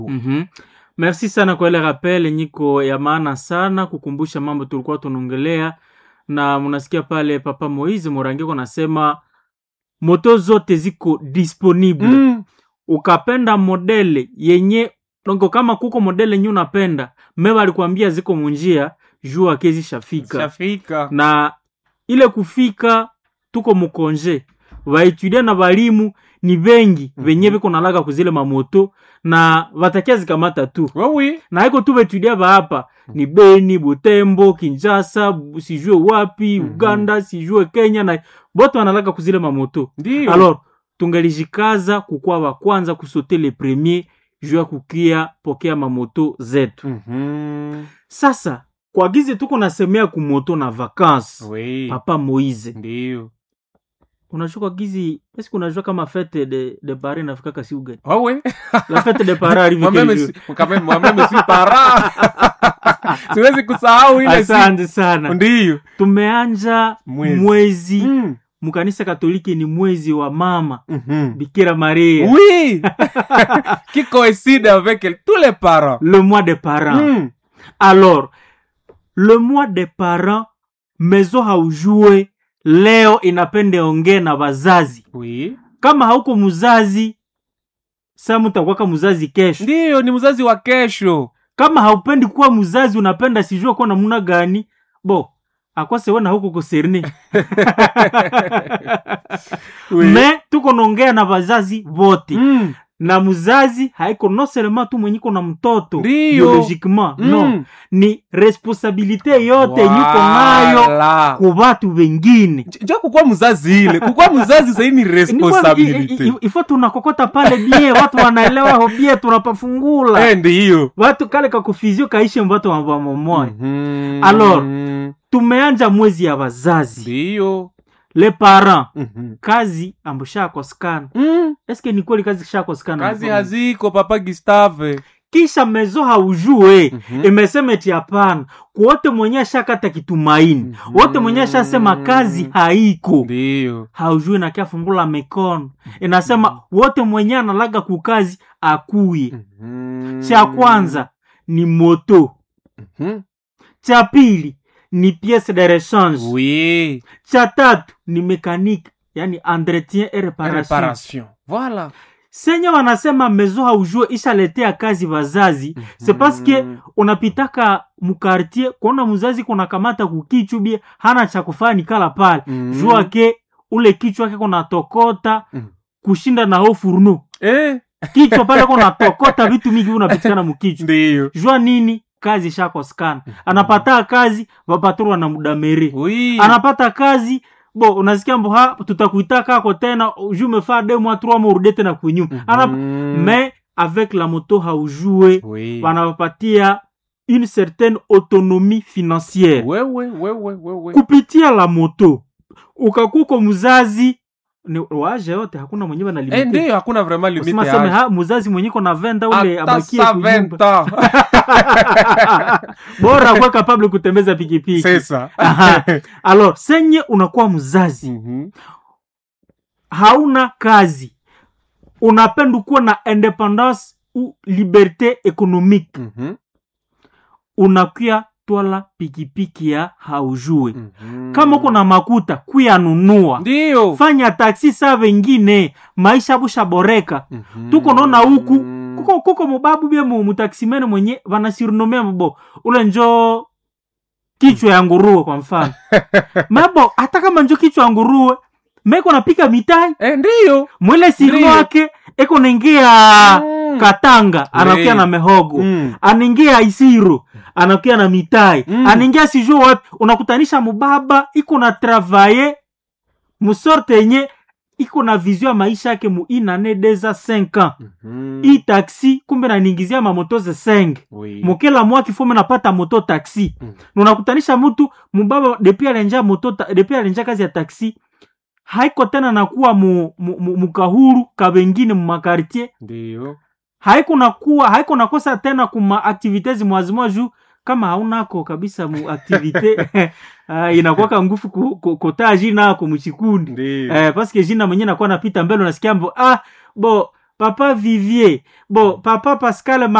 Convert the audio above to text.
Mhm. Merci sana kwa ile rappel nyiko ya maana sana kukumbusha mambo tulikuwa tunaongelea, na mnasikia pale Papa Moise Morangeko nasema moto zote ziko disponible Mm. ukapenda modele yenye dongo, kama kuko modele yenye unapenda meba alikwambia ziko munjia juu akezi shafika Shafika. na ile kufika tuko mukonje vaetudia na balimu ni bengi Mhm. venye biko nalaga kuzile mamoto na vatakia zikamata tu Wewe. na iko tu betudia hapa ni Beni, Butembo, Kinshasa, bu- sijue wapi Mhm. Uganda, sijue Kenya na bote wanalaga kuzile mamoto Ndio. alors tungelijikaza kukuwa wa kwanza kusote le premier juu ya kukia pokea mamoto zetu Mhm. sasa kwa gizi tuko nasemea kumoto na vacances Oui. papa moise Ndio. unajua kwa gizi eske unajua kama fete de, de pare nafikaka si ugani Wewe. la fete de pare arrive Moi-même, quel je jour? suis- quand même, moi-même, je suis parent. Siwezi kusahau ile siku. asante sana Ndio. tumeanja Mwezi. mwezi, Mm. mkanisa katoliki ni mwezi wa mama Mhm. bikira maria Oui. Qui coïncide avec tous les parents. le mois des parents Mm. alors le mois des parents mezo haujue leo inapende ongee na wazazi Oui. kama hauko mzazi sa mutakwaka mzazi kesho Ndio, ni mzazi wa kesho. kama haupendi kuwa mzazi unapenda sijue kuwa namuna gani bo akwase wena huko koserne Oui. me tuko naongea na wazazi vote Mm. na mzazi haiko no selema tu mwenyiko na mtoto Ndio. biologiquement no Mm. ni responsabilite yote nyiko nayo Voilà. ku batu wengine njo kukuwa mzazi ile kukuwa mzazi sahii ni responsabilite ifo tunakokota pale bie watu wanaelewa ho bie tunapafungula Eh, ndiyo watu kale kakufizio kaishe mbatu wamomoya Mhm. Alors, tumeanja mwezi ya wazazi ndiyo le parent Mhm. kazi ambo shakosekana Mm. eske ni kweli kazi shakosekana kazi haziko papa gustave kisha mezo haujue Mhm. imesema eti hapana kuwote mwenye ashakata kitumaini Mhm. wote mwenye ashasema kazi haiko ndiyo haujue nakiafungula mikono inasema wote mwenye analaga kukazi akuye Mhm. cha kwanza ni moto Mhm. cha pili ni piece de rechange oui cha tatu ni mekanique yani entretien et reparation reparation voilà senye wanasema mezo haujue ishaletea kazi wazazi c'est parce que unapitaka mukartier kuona mzazi kuna kamata kukichubie hana cha kufanya kala pale Mhm. jua ke ule kichwa ke kunatokota Mhm. kushinda na ho furno eh kichwa pale kunatokota vitu mingi unapitikana mukichwa ndiyo jua nini kazi shakosekana anapata kazi vapaturu wanamudamere oui anapata kazi bo unasikia mbo ha tutakuita kako tena ju umefaa deux mois trois mois urudie tena kwenyuma Ana- Mhm. mais avec la moto haujue oui wanawapatia une certaine autonomie financière wewe wewe wewe kupitia la moto ukakuko mzazi ni waje yote hakuna mwenyewe eh analimite ndiyo hakuna vraiment limite Usema seme ya ha mzazi mwenyeko na venda ule hata abakie sa kunyumba 20 ans bora kuwa kapable kutembeza pikipiki c'est ça Aha. alors senye unakuwa mzazi Mhm. hauna kazi unapenda kuwa na independance ou liberté économique Mhm. unakuya twala pikipiki ya haujue Mhm. kama uko na makuta kuyanunua ndiyo fanya taksi saa vengine maisha bushaboreka Mhm. tuko naona huku kuko kuko mubabu bie mu mutaksimene mwenye vanasirinomea mbo ule njo kichwa ya nguruwe kwa mfano mabo hata kama njo kichwa ya nguruwe meko napika mitai eh ndiyo mwile siri Ndiyo. wake eko naingia Mm. katanga anakia na mehogo Mm. anaingia isiro anakia na mitai Mm. anaingia sijue wapi unakutanisha mubaba iko na travaye musorte yenye iko na vision ya maisha yake mu inane deza 5 ans Mhm. hii taxi kumbe naningizia mamoto ze 5 Oui. mokela mwaki fome napata moto taxi Mm. na unakutanisha mtu mubaba depi alenja moto ta- depi alenja kazi ya taxi haiko tena nakuwa mu, mu, mu, mukahuru kabengine mumakartier ndiyo haiko nakuwa haiko nakosa tena kuma aktivite zimwazimwa juu kama haunako kabisa mu aktivite uh, inakuwaka ngufu ku- ku- kotaa jina ako muchikundi ndiyo eh, paske jina mwenye nakuwa napita mbele unasikia mbo ah bo papa vivier bo papa pascal